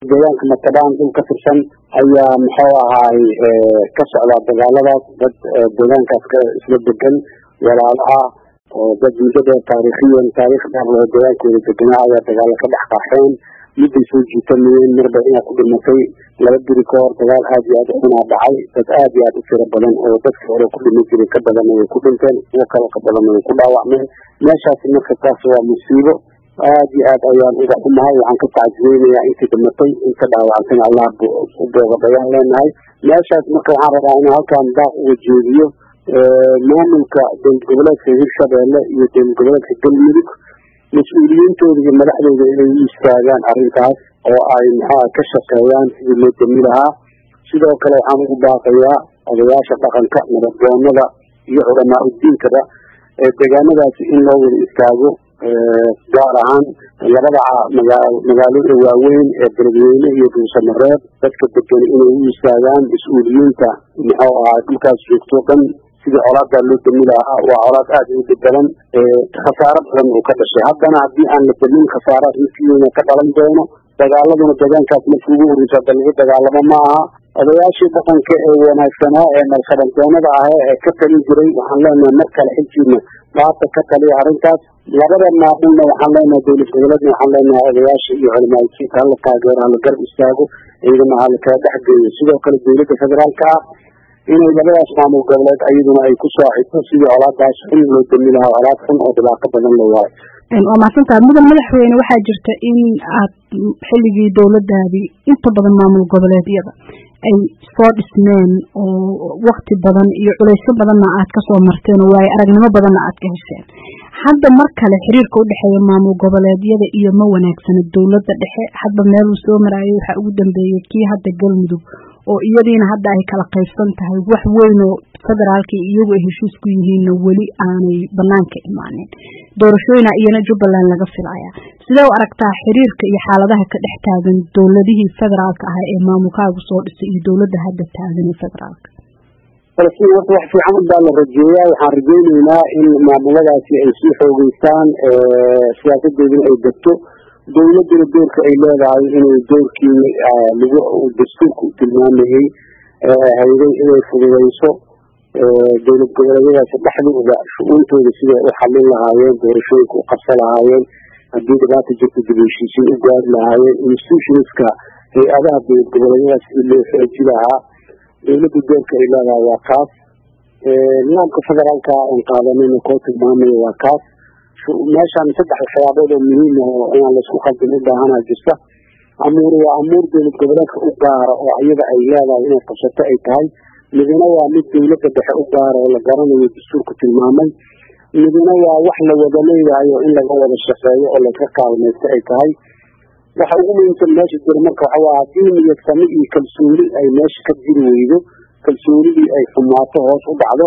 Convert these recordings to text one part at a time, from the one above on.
deegaanka matadaan dhul ka tirsan ayaa muxuu ahaay ka socdaa dagaaladaas dad deegaankaas ka isla degan walaalo ah oo dad muddo dheer taariikhiyan taariikh dheer loo deegaankooda deganaa ayaa dagaalo ka dhex qaxeen midday soo jiitamayeen marba inaa ku dhimatay laba biri ka hor dagaal aad iyo aad u xunaa dhacay dad aad iyo aad u tiro badan oo dadka hore ku dhimi jiray ka badanna way ku dhinteen kuwo kale ka badanna way ku dhaawacmeen meeshaasi marka taas waa musiibo aad iyo aad ayaan uga xumahay waxaan ka tacsiyeynayaa intii dhimatay inta dhaawacantana allah u boogadayaan leenahay meeshaas marka waxaan rabaa inaan halkaan daaq uga jeediyo maamulka dowlad goboleedka hirshabeelle iyo dowlad goboleedka galmudug mas-uuliyiintooda iyo madaxdooda inay u istaagaan arrintaas oo ay maxaa ka shaqeeyaan sidii loo dami lahaa sidoo kale waxaan ugu baaqayaa odayaasha dhaqanka nabadgoonada iyo culamaa udiinkaba ee deegaanadaasi in loo wada istaago gaar ahaan labada magaalada waaweyn ee beledweyne iyo dhuusamareeb dadka degan inay u istaagaan mas-uuliyiinta muxuu ahaa dhulkaas joogto dhan sidii colaadaa loo dami lahaa waa colaad aada u dhibadan khasaaro badan uu ka dhashay haddana haddii aan la damin khasaaraad midkiina ka dhalan doono dagaaladuna deegaankaas markii ugu horreysa hadda lagu dagaalamo ma aha odayaashii dhaqanka ee wanaagsanaa ee nalshabantoonada ah ee ka talin jiray waxaan leenahay mar kale xilkiina baata ka taliya arrintaas labada maamulna waxaan leenahay dowlad goboleedna waxaan leenahay odayaasha iyo culimaajiinka hala taageero hala garab istaago ciidana hala kala dhex geeyo sidoo kale dowladda federaalka ah inay labadaas maamul goboleed ayaduna ay ku saacido sidii colaadaas xun loo dami lahaa colaad xun oo dhibaato badan la waayo waa mahadsantaha mudan madaxweyne waxaa jirta in aad xilligii dowladaadii inta badan maamul goboleedyada ay soo dhismeen oo wakti badan iyo culeysyo badanna aad kasoo marteen oo waayo aragnimo badanna aad ka hesheen hadda mar kale xiriirka udhexeeya maamul goboleedyada iyo ma wanaagsana dowladda dhexe hadba meeluu soo maraayay waxaa ugu dambeeyey kii hadda galmudug oo iyadiina hadda ay kala qaybsan tahay wax weyn oo federaalka iyagu ay heshiis ku yihiinna weli aanay banaanka imaanin doorashooyina iyana jubbaland laga filaya sidee u aragtaa xiriirka iyo xaaladaha ka dhex taagan dowladihii federaalka ah ee maamulkaagu soo dhisay iyo dowladda hadda taagan ee federaalka falastiin horta wax fiican baa la rajeeyaa waxaan rajeyneynaa in maamuladaasi ay sii xoogeystaan siyaasadeeduna ay degto dowladuna doorka ay leedahay inay doorkii lagu dastuurka u tilmaamayey hayday inay fududeyso dowlad goboleedyadaasi dhexdooda shu-uuntooda siday u xallin lahaayeen doorashooyinka u qabsan lahaayeen haddii dhibaata jirta dib heshiisiin u gaari lahaayeen institutionska hay-adaha dowlad goboleedyadaas sidii loo xooji lahaa dowladda doorka ay leedahay waa kaas nidaamka federaalka aan qaadanayna koo tilmaamaya waa kaas meeshaan saddex waxyaabood oo muhiim ah oo inaan laisku qaldin u baahanaa jirta amuur waa amuur dowlad goboleedka u gaara oo iyada ay leedahay inay qabsato ay tahay midna waa mid dowladda dhexe u gaara oo la garanayo dastuurka tilmaamay midna waa wax la wada leeyahay oo in laga wada shaqeeyo oo laska kaalmaysto ay tahay waxa ugu muhiimsan meesha jira marka waxa waa haddii niyad sami iyo kalsooni ay meesha ka jiri weydo kalsoonidii ay xumaato hoos u dhacdo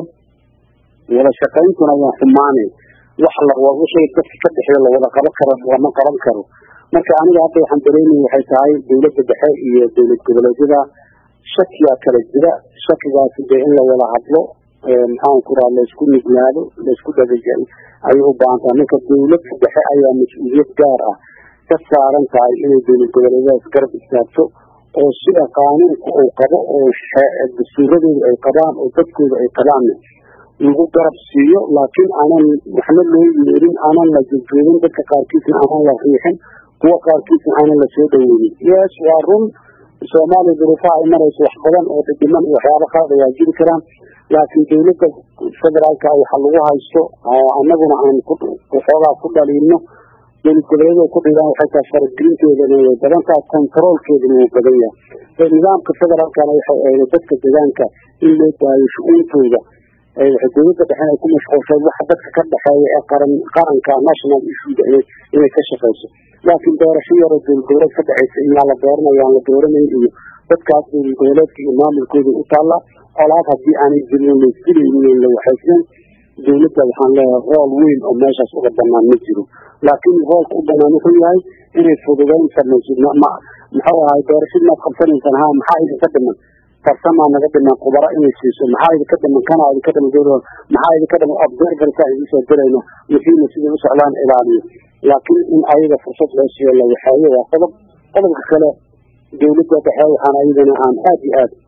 wada shaqayntuna waa xumaanay wax wixii dadka ka dhexeeya lawada qaban karo lama qaban karo marka aniga hadda waxaan dareemaya waxay tahay dowladda dhexe iyo dowlad goboleedyada shakiyaa kala jira shakigaasi dee in la wada hadlo maxaan ku raha laysku nuglaado laysku dhagajal ayay u baahan tahay marka dowladda dhexe ayaa mas-uuliyad gaar ah ka saaran tahay inay dowlad goboleedyadaas garab istaagto oo sida qaanuunka uu qabo oo dastuuradooda ay qabaan oo dadkooda ay qabaanna lagu garab siiyo laakiin aanan waxna loo yeerin aanan la jojoogin dadka qaarkiisna aanan la riixin kuwa qaarkiisna aanan la soo dhaweynin yes waa run soomaaliya duruufaha ay marayso wax badan oo dhidhiman iyo waxyaaba qaada waa jiri karaan laakiin dowladda federaalka waxa lagu haysto annaguna aan waxoogaa ku dhaliilno dowlad goboleedyada ku dhigaan waxay tahay faragelinteedana way badan tahay controolkeedana wuu badan yahay nidaamka federaalkana waxay ahayd dadka deegaanka in loo daayo shu-uuntooda dowladda dhexe ay ku mashquulshay waxa dadka ka dhexeeya ee qaran qaranka national issuega inay ka shaqeyso laakiin doorasho yaroo dowlad goboleed ka dhexeysa iyaa la dooranaya aan la dooranayn iyo dadkaas dowlad goboleedka iyo maamulkooda u taalla colaad haddii aanay jirin laysdilaynin la waxaysnan dowladda waxaan leeyahay rool weyn oo meeshaas uga banaan ma jiro laakiin roolka u banaan wuxuu yahay inay fududeyn samaysid muxuu ahay doorashadii maad qabsanaysaan ha maxaa idinka dhiman farsamaa naga dhiman khubaro inay siiso maxaa idinka dhiman kana idinka dhiman dowlada maxaa idinka dhiman observerka idin soo dirayno wixiina siday u socdaan ilaaliyo laakiin in ayaga fursad loo siiyo la waxeeyo waa qodob qodobka kale dowladda dhexe waxaan ayadana aan aada iyo aada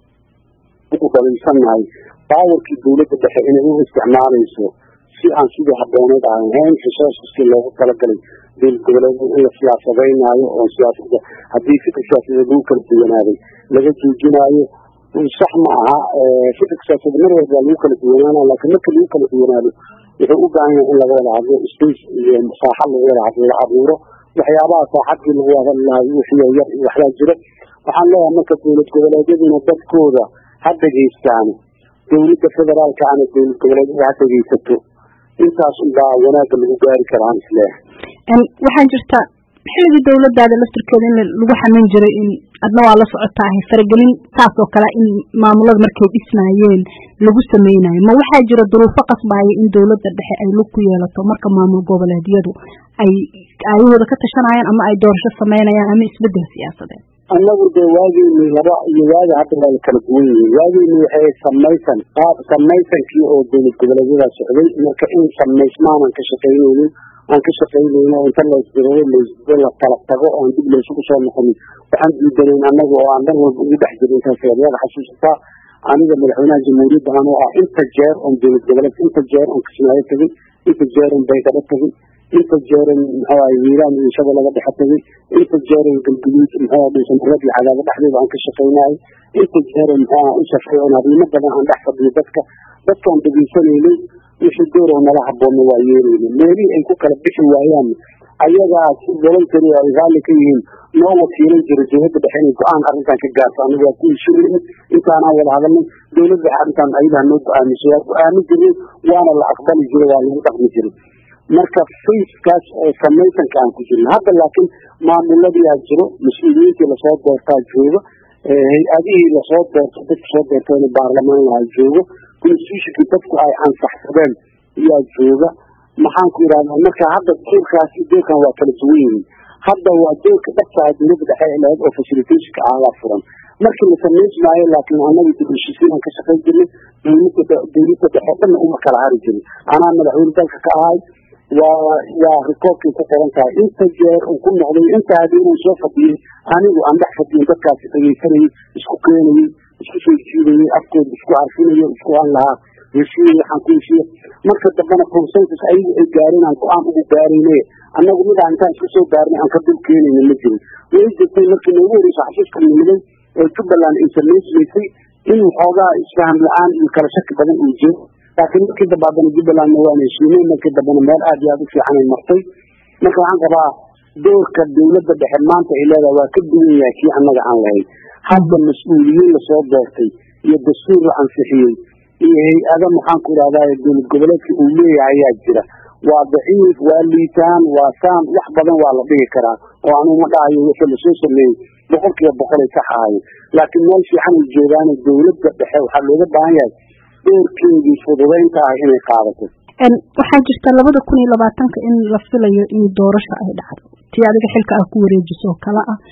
ugu dhaliilsannahay baawarkii dowladda dhexe inay u isticmaalayso si aan sidii habooneed aan ahayn resourceski loogu talagalay dowlad goboleed in la siyaasadeynaayo oo siyaasada haddii fikir siyaasadeed lagu kala duwanaaday laga joojinaayo sax ma aha fikirka siyaasadeed mar walba lagu kala duwanaana laakiin marka lagu kala duwanaado wuxuu u baahan yahay in laga wada hadlo space iyo saaxa lagu wada hadlo la abuuro waxyaabaha saaxadii lagu hadal lahay wixii yar iyo waxbaa jira waxaan leeyahay marka dowlad goboleedyaduna dadkooda ha dhegaystaano dowladda federaalka ana dowlad goboleedyada ha dhegaysato intaas unbaa wanaagga lagu gaari karaa aan isleeyahay waxaa jirta xilligii dowladaada laftirkeeda in lagu xamin jiray in adna waa la socotaahay faragelin saas oo kale in maamulada markay dhisnaayeen lagu sameynayo ma waxaa jira duruufo qasbaaya in dowladda dhexe ay lug ku yeelato marka maamul goboleedyadu ay aayahooda ka tashanayaan ama ay doorasho sameynayaan ama isbedel siyaasadeed annagu dee waageyni laba iyo waaga hadda waa la kala duwan yihiin waageyni waxay samaysan qaab samaysankii oo dowlad goboleedyada socday marka in samaysmaanan ka shaqaynaynin aan ka shaqaynayno inta laysdirado laysdiro la kala tago oon dib laysugu soo noqonin waxaan diidanayn annaga oo aan dhan walba ugu dhex jirin intaas yaad xasuusataa aniga madaxweynaha jamhuuriyadda anoo ah inta jeer oon dowlad goboleed inta jeer oon kismaayo tegay inta jeer oon baydhabo tegay inta jeeran muxuahay wiiraan iyo shabeellaga dhexe tegay inta jeeran galguduud muxuaha dhuusamarad iyo cadaabo dhexdeeda aan ka shaqaynayo inta jeeran muxuaha u safray oon arrimo badan aan dhex fadhiyo dadka dadkaan degeysanaynay wixii doorow nala haboonna waa yeelayna meelihii ay ku kala bixi waayaan ayagaa si voluntary ay raalli ka yihiin noo wakiilan jiray dowladda dhexe inay go-aan arrintan ka gaarto anigu waa ku heshiinay intaanaan wada hadalnay dowladda dhexe arrintan ayadaa noo go-aamiso waa go-aami jiray waana la aqbali jiray waa lagu dhaqmi jiray marka facekaas oo samaysanka aan ku jirin hadda laakiin maamuladiyaa jiro mas-uuliyiintii lasoo doortaa jooga hay-adihii lasoo doorto dadka soo doortayna baarlamaan lahaa jooga constitutionkii dadku ay ansaxsadeen ayaa jooga maxaan ku yidhahdaa marka hadda doorkaas iyo doorkan waa kala duwan yihiin hadda waa doorka dhabtaha dowladda dhexe ee lahayd oo facilitationka ahaa furan markii la samayn maayo laakiin annaga dibheshiisiin aan ka shaqayn jirnay dowladda dowladda dhexe dhanna uma kala hari jirin anaa madaxweyne dalka ka ahay waa waa rikoobkay ku qoran tahay inta jeer uu ku noqday inta habeenuu soo fadhiyey anigu aan dhex fadhiyin dadkaasi dhegaysanayay isku keenayay isku soo jiidayay afkooda isku arfinayo isku aan lahaa heshiiye waxaan ku heshiiye marka dambena consensus ayagu ay gaareen aan go-aan ugu gaarayne annagu midaan intaan isku soo gaarnay aan ka dul keenayna ma jirin way jirtay markii noogu horeysa xasuuska nimiday ee jubbaland ay samaysmaysay in waxoogaa isfaham la-aan iyo kala shaki badan uu jiro laakiin markii dambe haddana jubbalandna waan heshiinay markii dambena meel aad iyo aada u fiican ay martay marka waxaan qabaa doorka dowladda dhexe maanta ay leedahay waa ka duwan yahay kii annaga aan lahayn hadda mas-uuliyiin lasoo doortay iyo dastuur la ansixiyey iyo hay-ada maxaan ku idhahdaa dowlad goboleedka uu leeyahay ayaa jira waa daciif waa liitaan waa saan wax badan waa la dhigi karaa oo anuu ma dhahayo wixii lasoo sameeyey boqol kiiba boqolay sax ahayo laakiin meel fiican ay joogaane dowladda dhexe waxaa looga baahan yahay doorkeedii fududaynta ah inay qaadato waxaa jirta labada kun iyo labaatanka in la filayo in doorasho ay dhacdo tii adiga xilka ah ku wareejiso oo kale ah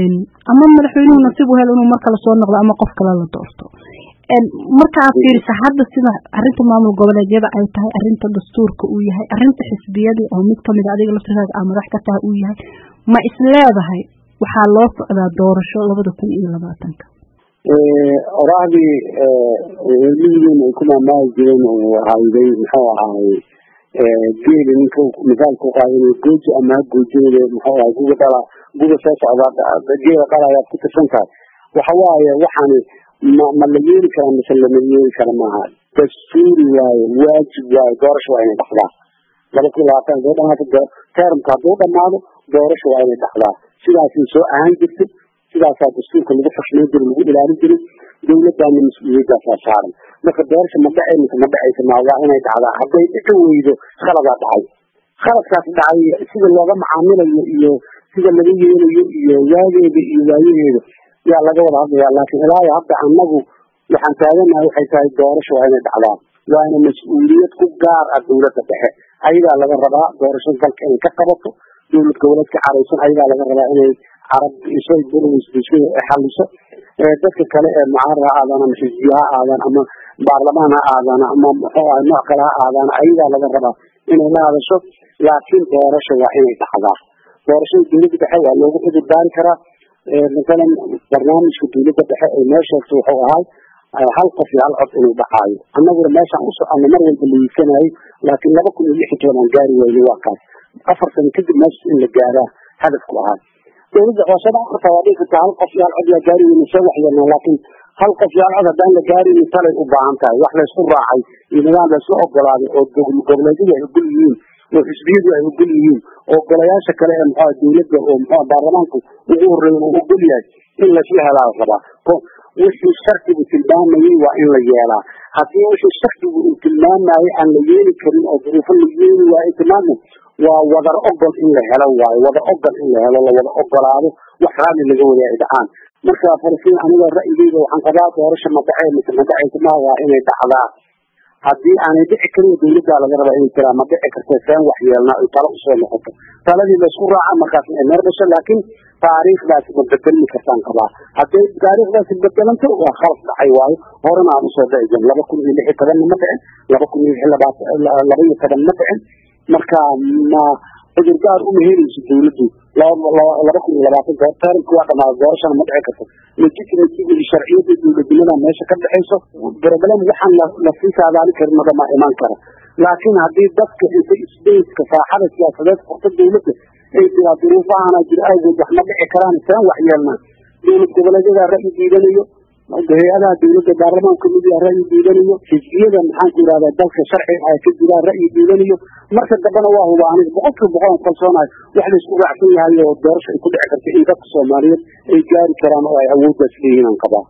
ama madaxweynuhu nasiib u helo inuu mar kale soo noqdo ama qof kale la doorto marka aad fiirisa hadda sida arinta maamul goboleedyada ay tahay arinta dastuurka uu yahay arinta xisbiyadii oo mid kamid adiga laftirkaaga aa madax ka tahay uu yahay ma is leedahay waxaa loo socdaa doorasho labada kun iyo labaatanka oraahdii miyigeena ay ku maamaahi jireen uu hayday muxuu ahaay geeli ninka misaalka uqaadanay gooji ama ha goojinay muxuu ahay guga dhala guga soo socda geela dhala ayaad ku tirsan tahay waxa waaye waxaani ma ma la yeeli karaa mise lama yeeli kara maaha dastuuri waaye waajib waaye doorasho waa inay dhacdaa laba kun labaatan haduu dhamaato termka hadduu dhamaado doorasho waa inay dhacdaa sidaasay soo ahaan jirtay sidaasaa dastuurka lagu xushmayn jiray lagu ilaalin jiray dowladdaana mas-uuliyadaasaa saaran marka doorasha ma dhacay mise ma dhacaysa ma waa inay dhacdaa hadday dhici weydo khaladaa dhacay khaladkaas dhacay sida looga macaamilayo iyo sida laga yeelayo iyo waageeda iyo waayaheeda yaa laga wada hadlaya laakiin ilaayo hadda annagu waxaan taaganahay waxay tahay doorasho waa inay dhacdaa waana mas-uuliyad ku gaar ah dowladda dhexe ayagaa laga rabaa doorashada dalka inay ka qabato dowlad goboleedka caraysan ayagaa laga rabaa inay carab isay bulshada xaliso dadka kale ee mucaarad ha aadaan ama xisbiya ha aadaan ama baarlamaan ha aadaan ama muxuu ah nooc kale ha aadaan ayagaa laga rabaa inay la hadasho laakiin doorasho waa inay dhacdaa doorashada dowladda dhexe waa loogu cudur daari karaa masalan barnaamijka dawladda dhexe ay noo sheegtay wuxuu ahay hal qof iyo hal cod inuu dhacaayo annaguna meeshaan u soconno mar walba la yiisanayo laakiin laba kun iyo lix iyo toban aan gaari weyne waa kaas afar sano kadib meeshas in la gaaraa hadafku ahaa dawladda hoose dhan karta waa dhihi kartaa hal qof iyo hal cod yaa gaari weyne soo waxyeelnaa laakiin hal qof iyo hal cod haddaan la gaarin talay u baahan tahay wax laysku raacay iyo nidaam laysku ogolaaday oo goboleedyadu ay ogol yihiin oo xisbiyadu ay ogol yihiin oo golayaasha kale ee muxua dawladda oo muxua baarlamaanku ugu horeeya uu ogol yahay in laysla helaa la rabaa wixii sharcigu tilmaamayey waa in la yeelaa haddii wixii sharcigu uu tilmaamayey aan la yeeli karin oo duruufo la yeeli waayo tilmaamay waa wadar ogol in la helo waayo wadar ogol in la helo la wada ogolaado wax raalli laga wada ay dhacaan marka falastiin aniga ra'yigeyda waxaan qabaa doorasha madhace mise madhacaysa ma waa inay dhacdaa haddii aanay dhici karin dawladdaa laga rabaa inay tiraa ma dhici karta seen wax yeelnaa ay talo usoo noqoto taladii laysku raaca markaas ay meer dhasho laakiin taariikhdaasi ma bedelmi kartaan qabaa hadday taariikhdaasi bedelanto waa khalas dhacay waayo horena aan usoo dhici jirin laba kun iyo lix iyo tobanna ma dhicin laba kun iyo lix laba iyo toban ma dhicin marka ma cudurdaar uma helayso dawladdu laba kun iyo labaatanka taarikhku waa dhamaada doorashana ma dhici karto legitimacy iyo sharciyada dawladnimada meesha ka dhexayso problem waxaan lasii saadaali karin madama imaan kara laakiin haddii dadka inta sbaceka saaxada siyaasadeed furta dawladda ay tiraa duruufahana jir awgeed wax ma dhici karaan seen wax yeelnaa dowlad goboleedyada ra'yi diidanayo hay-adaha dawladda baarlamaanka kamid yaha ra'yi diidanayo xisbiyada maxaanku yihahda dalka sharciga ay ka jiraan ra'yi diidanayo marka dambena waa huba aniga boqolkiiba boqol aan kalsoonahay wax laysku raacsan yahay oo doorasha ay ku dhici karta in dadka soomaaliyeed ay gaari karaan oo ay awooddaas leeyihin aan qabaa